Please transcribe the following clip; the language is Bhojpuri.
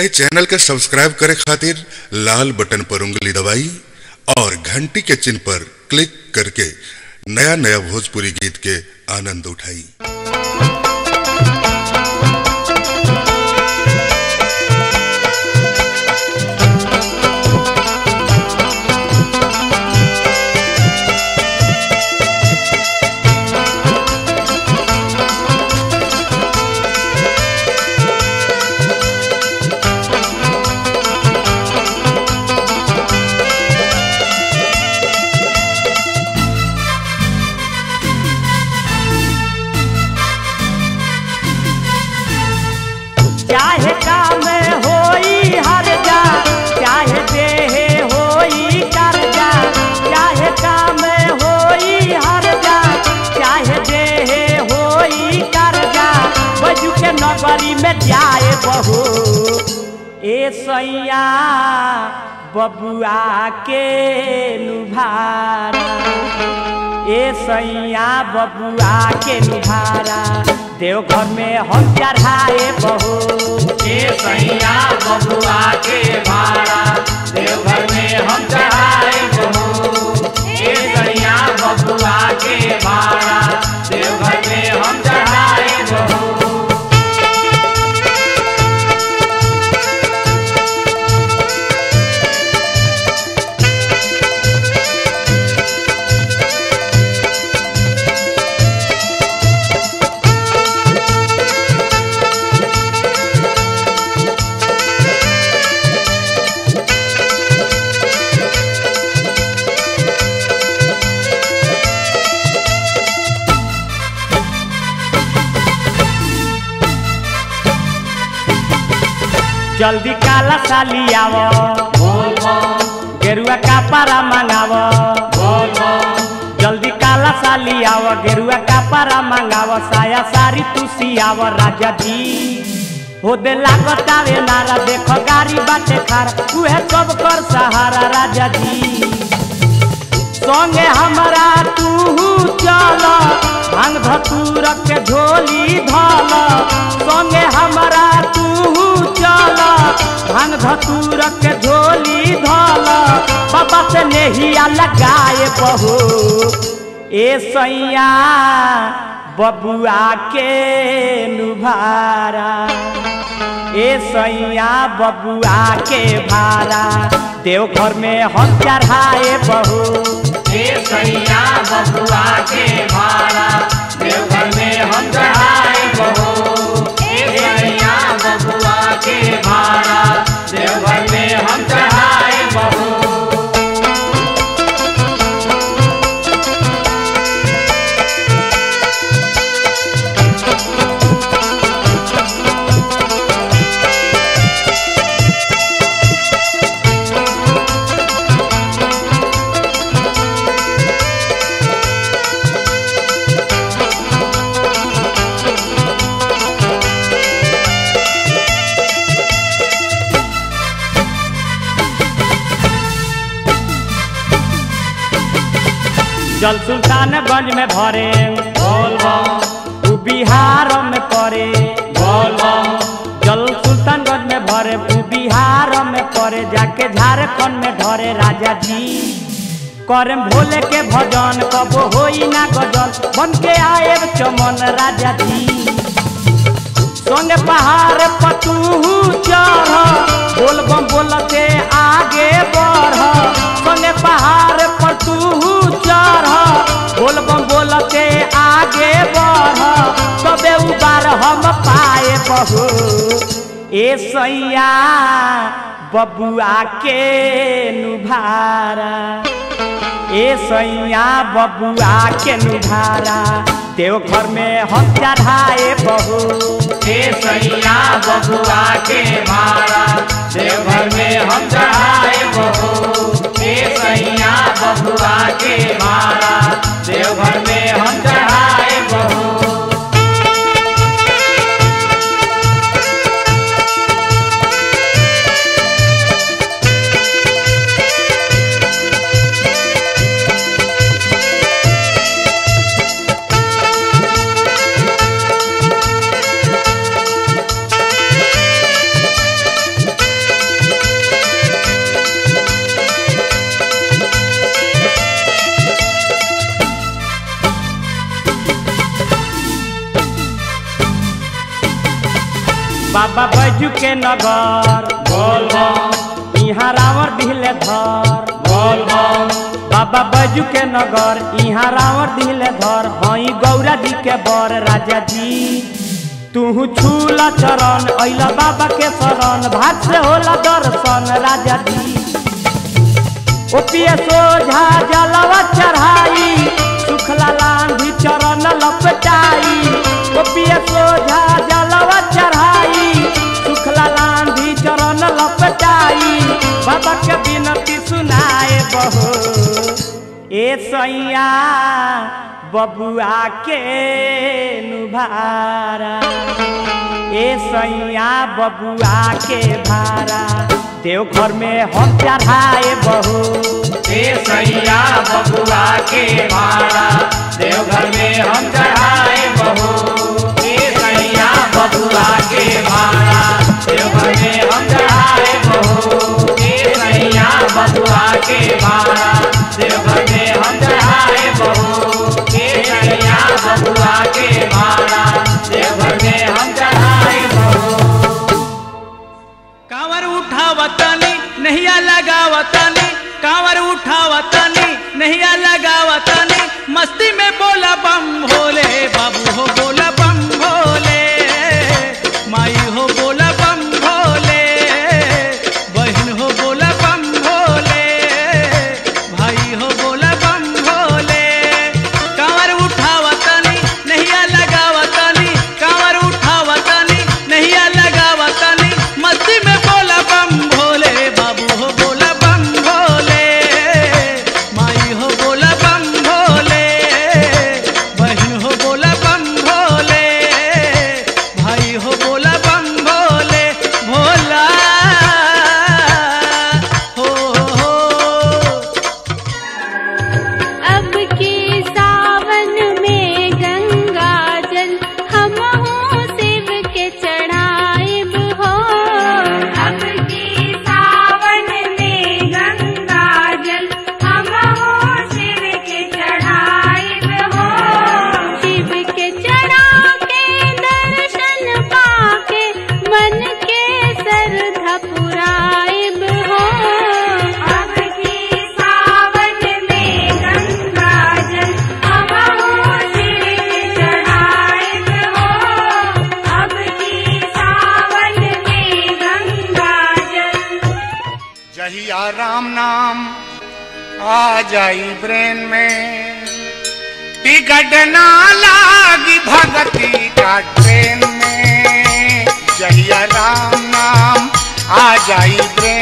ए चैनल के सब्सक्राइब करे खातिर लाल बटन पर उंगली दबाई और घंटी के चिन्ह पर क्लिक करके नया नया भोजपुरी गीत के आनंद उठाई चाहे काम होई हर जा चाहे देहे होई कर्जा चाहे काम होई हर जा चाहे देहे होई कर्जा बजू के नगरी में जाए बहू ए सैया बबुआ के नुभारा ए सैया बबुआ के नुभारा देवघर में हम चढ़ाए बहू ए सैया बबुआ के भाड़ा देवघर में हम चढ़ाए बहू ए सैया बबुआ के भाड़ा देवघर में हम चढ़ाए बहू जल्दी काला साली आव बोल बम गेरुआ का पारा मंगाव बोल बम जल्दी काला साली आव गेरुआ का पारा मंगाव साया सारी तू सियाव राजा जी हो दे लागत आवे नारा देख गाड़ी बाटे खार उहे सब कर सहारा राजा जी संगे हमारा तू चल भांग धतूर के झोली धल संगे हमारा तू चल भांग धतूर के झोली धल बाबा से नेहिया लगाए बहू ए सैया बबुआ के नुभारा ए सैया बबुआ के भारा देवघर में हम चढ़ाए बहू ए सैया बबुआ के भाड़ा देवघर में हम चढ़ाए बहू ए सैया बबुआ के भाड़ा देवघर में हम चढ़ाए बहू जल सुल्तानगंज में भरे बोल बम उ बिहार में पड़े बोल बम जल सुल्तानगंज में भरे उ बिहार में पड़े जाके झारखंड में धरे राजा जी करे भोले के भजन कबो होई ना गजल बन के आए चमन राजा जी संगे पहाड़ पतू चढ़ बोल बम बोलते आगे बढ़ संगे पहाड़ पतू चढ़ बोल बम बोलते आगे बढ़ तबे उबार हम पाए बहू ए सैया बबुआ के नुभारा ए सैया बबुआ के नुभारा देवघर में हम चढ़ाए बहू ए सैया बबुआ के भाड़ा देवघर में हम चढ़ाए बहू ए सैया बबुआ के भाड़ा देवघर में हम चढ़ाए बहू बाबा बैजू के नगर बोल बम यहाँ रावण दिले धर बोल बम बाबा बैजू के नगर यहाँ रावण दिले धर हई गौरा जी के बर राजा जी तू छूला चरण अइला बाबा के शरण भाग से होला दर्शन राजा जी ओपिए सोझा जलवा चढ़ाई सुखला लांधी चरण लपटाई ओपिए सोझा जलवा चढ़ाई सुखला लांधी चरण लपटाई बाबा के विनती सुनाए बहो ए सैया बबुआ के नुभारा ए सैया बबुआ के भारा देवघर में हम चढ़ाए बहू ए सैया बबुआ के मारा देवघर में हम चढ़ाए बहू ए सैया बबुआ के मारा देवघर में हम चढ़ाए बहू ए सैया बबुआ के मारा देवघर में हम चढ़ाए बहू ए सैया बबुआ के मारा देवघर में हम चढ़ाए बहू कांवर उठावतानी नहिया लगावतानी कांवर उठावतानी नहिया लगावतानी मस्ती में बोला बम भोले बाबू हो बोला बम भोले माई हो बोला बम भोले बहन हो बोला बम भोले भाई हो बोला बम भोले कांवर उठावतानी नहिया लगावतानी कांवर उठावतानी नहिया लगावतानी मस्ती में बोला बम भोले बाबू हो बोला बम भोले माई हो बोला बम भोले बहन हो बोला बम भोले भाई हो बोला बम भोले भोला हो हो अब की सावन में गंगा जल हम शिव के चढ़ाइब हो अब की सावन में गंगा जल हम शिव के चढ़ाइब हो शिव के चढ़ा के दर्शन पाके मन के श्रद्धा पुराइब हो अब की सावन में गंगा जल हम शिव के चढ़ाइब हो अब की सावन में गंगा जल जहिया राम नाम आ जाई ब्रेन में टिकट ना लागी भगती का ट्रेन में जहिया राम नाम आ जाई ब्रेन